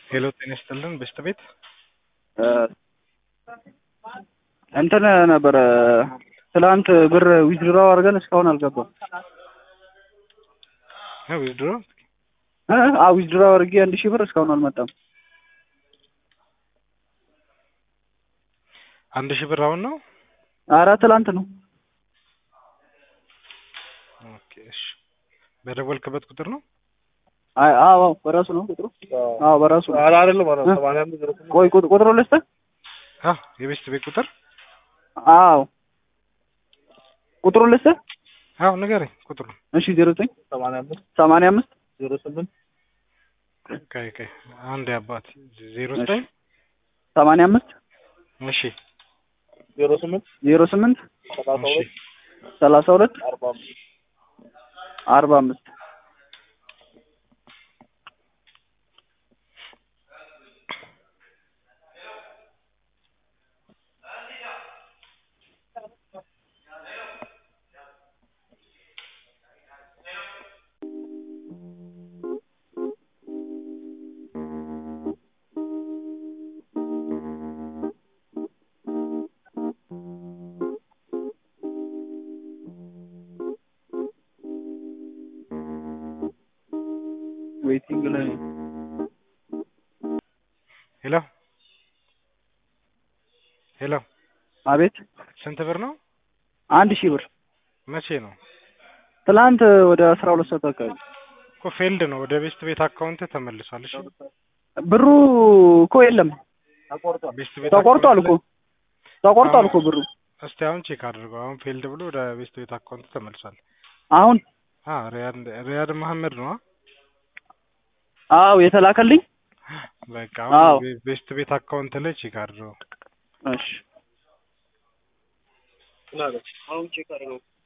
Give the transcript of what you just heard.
ሄሎ ጤና ይስጥልን በሽታ ቤት እንትን ነበረ ትላንት ብር ዊዝድራው አድርገን እስካሁን አልገባም። ዊዝድሮ አ ዊዝድራው አድርጌ አንድ ሺህ ብር እስካሁን አልመጣም። አንድ ሺህ ብር አሁን ነው። አረ ትላንት ነው። ኦኬ እሺ። በደወልክበት ቁጥር ነው። አይ አዎ በራሱ ነው ቁጥሩ። አዎ በራሱ ነው። ኧረ አይደለም ኧረ ሰማንያ አምስት ዜሮ ስምንት ቆይ ቁጥ- ቁጥሩ ልስጥህ? አ የቤስት ቤት ቁጥር አዎ ቁጥሩ ልስጥህ? አዎ ንገረኝ ቁጥሩ። እሺ ዜሮ ዘጠኝ ሰማንያ አምስት ሰማንያ አምስት ዜሮ ስምንት ቀይ ቀይ አንድ አባት ዜሮ ዘጠኝ ሰማንያ አምስት እሺ ዜሮ ስምንት ዜሮ ስምንት ሰላሳ እሺ ሁለት ሰላሳ ሁለት አርባ አምስት አርባ አምስት ዌይቲንግ ላይ ነው። ሄሎ ሄሎ አቤት ስንት ብር ነው? አንድ ሺህ ብር መቼ ነው? ትላንት ወደ አስራ ሁለት ሰዓት አካባቢ እኮ ፌልድ ነው። ወደ ቤስት ቤት አካውንት ተመልሷል። እሺ ብሩ እኮ የለም ተቆርጧል። ቤስት ቤት ተቆርጧል እኮ ተቆርጧል እኮ ብሩ እስቲ አሁን ቼክ አድርገው። አሁን ፌልድ ብሎ ወደ ቤስት ቤት አካውንት ተመልሷል። አሁን አ ሪያድ ሪያድ መሐመድ ነው። አ? አዎ የተላከልኝ በቃ አዎ። አሁን ቤ- ቤስት ቤት አካውንት ላይ ቼክ አድርገው። እሺ ምን አለ? አሁን ቼክ አድርገው